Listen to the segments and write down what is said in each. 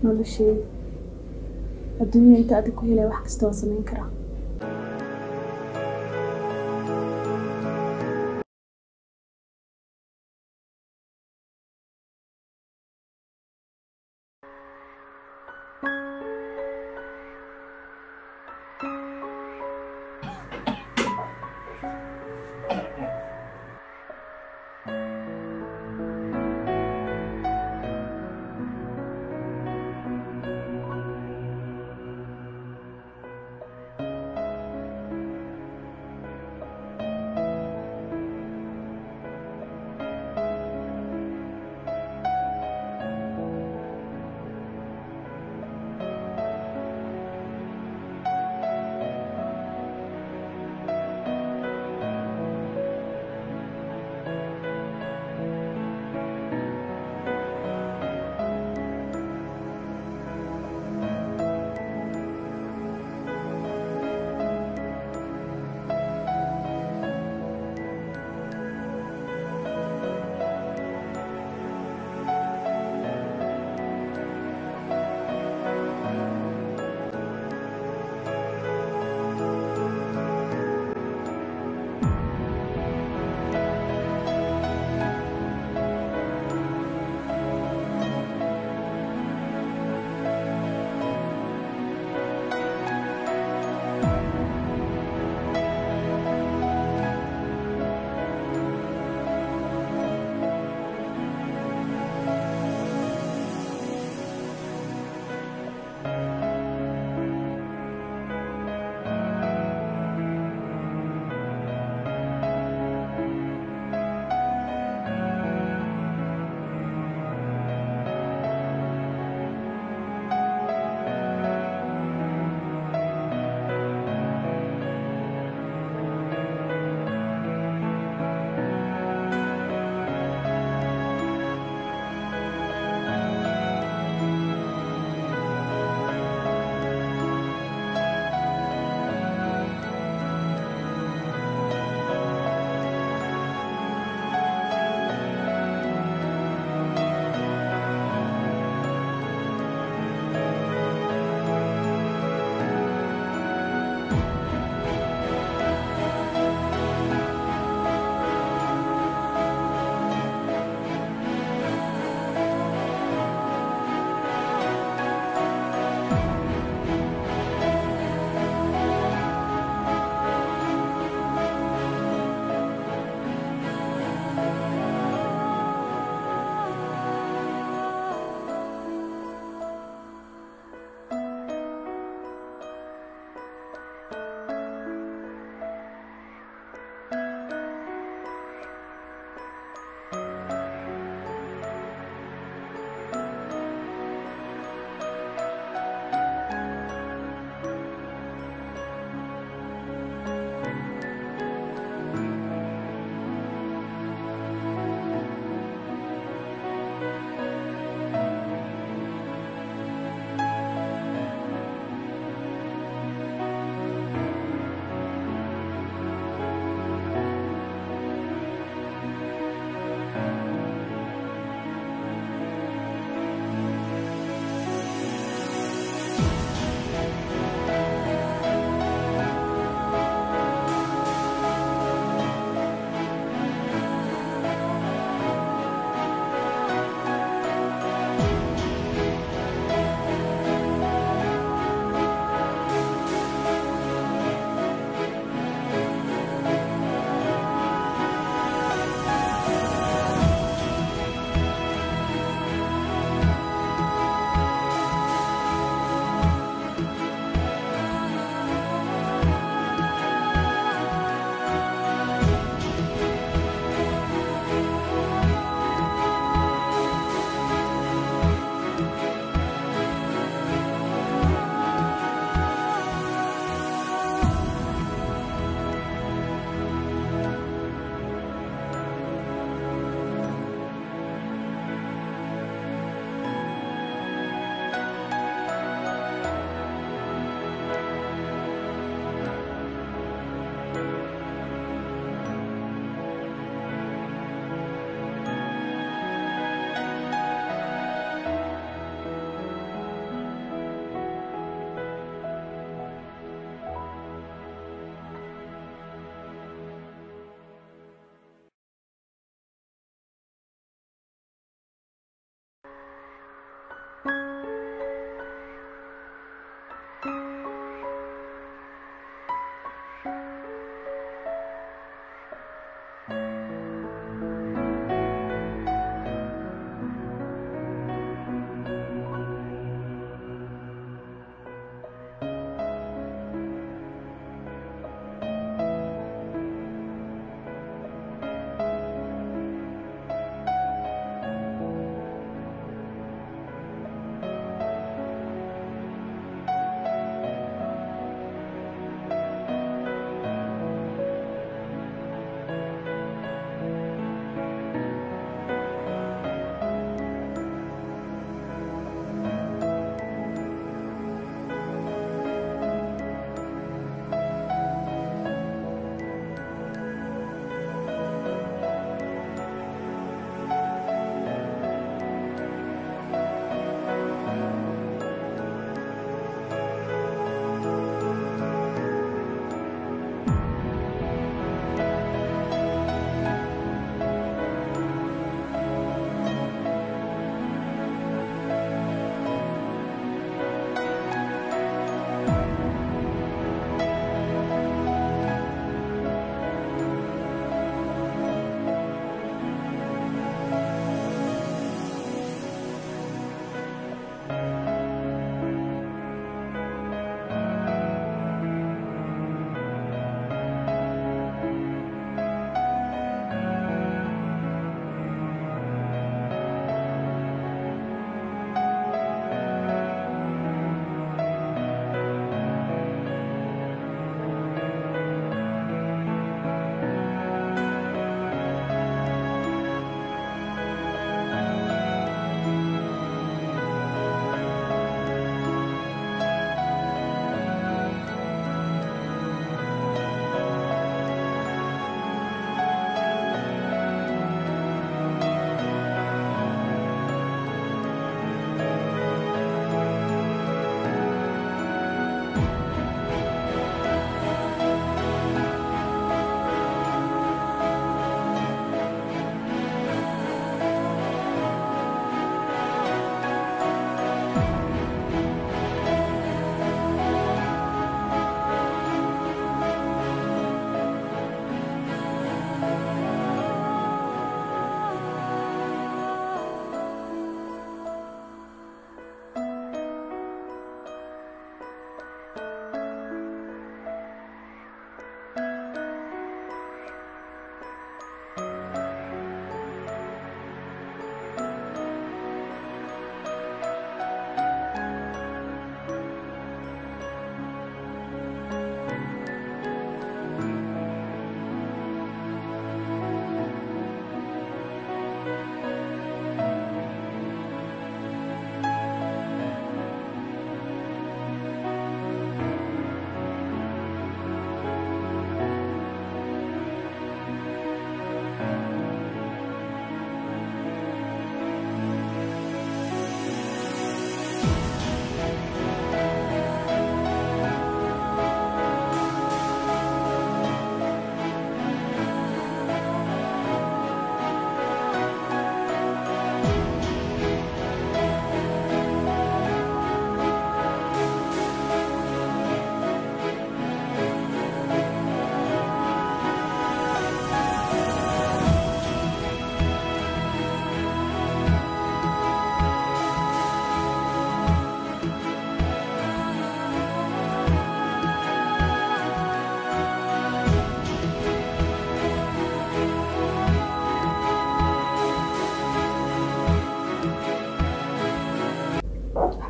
nolosheyda adduunya inta adig ku helay wax kasta waa samayn karaa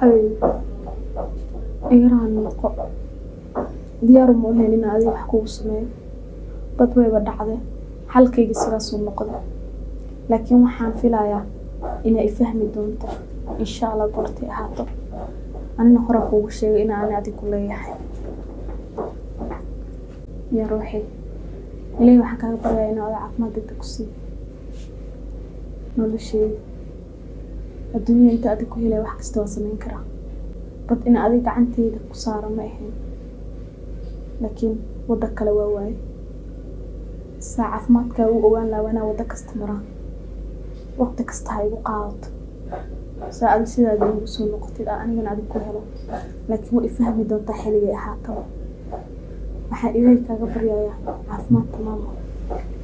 Hay. Igaraha noqo. Diyaar uma ahayn inaan adiga wax kugu sameeyo. Dad wayba dhacday. Xalkayga sidaasuu noqday. Laakiin waxaan filayaa inay i fahmi doonto. Insha Allah goortay ahaato. Anina hore kuugu sheegay in aan adiga ku leeyahay. Yaa ruuxi. Ilaahay waxaan kaaga baryayaa inuu adiga caafimaad degdeg ku siiyo. Noloshayda. Adduunya inta adiga ku helay wax kasta waan samayn karaa. Dad in adiga gacantayda ku saaro ma ahayn. Laakiin waddo kale waa waaye. Saa caafimaadkaaga u ogaan lahaa waa inaan waddo kasta maraa. Waqti kasta ha igu qaadato. Saa adiga sidaada iigu soo noqotid aan anigana adiga ku helo. Laakiin way i fahmi doontaa xilligay ahaataba. Waxaan Ilaahay kaaga baryayaa caafimaad tamaam ah.